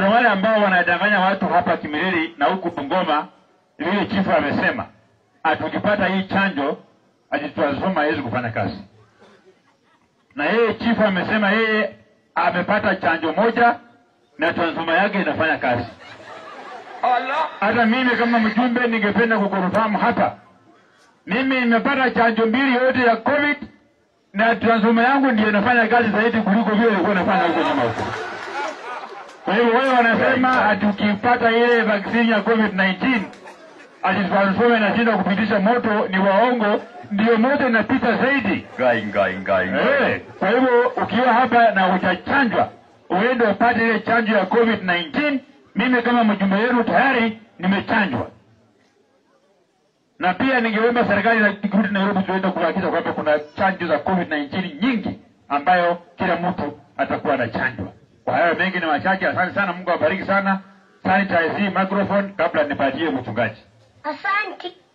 kuna wale ambao wanadanganya watu hapa Kimiriri na huku Bungoma, vile chifu amesema, atukipata hii chanjo ati transformer haiwezi kufanya kazi. Na yeye chifu amesema yeye amepata chanjo moja na transformer yake inafanya kazi. Allah. Hata mimi kama mjumbe ningependa kukurufamu hapa, mimi nimepata chanjo mbili yote ya COVID na transformer yangu ndio inafanya kazi zaidi kuliko vile ilikuwa inafanya huko nyuma huko. Kwa hivyo wewe wanasema ati ukipata ile vaccine ya COVID-19 ati transformer inashindwa kupitisha moto, ni waongo. Ndio moto inapita zaidi. Ngai ngai ngai. ngai. Eh, kwa hivyo ukiwa hapa na hujachanjwa uende upate ile chanjo ya COVID-19. Mimi kama mjumbe wenu tayari nimechanjwa, na pia ningeomba serikali na kurudi Nairobi tuende kuhakikisha kwamba kuna chanjo za COVID-19 nyingi ambayo kila mtu atakuwa anachanjwa. Kwa hayo mengi ni machache. Asante sana, Mungu awabariki sana. Sanitize hii microphone kabla nipatie mchungaji. Asante.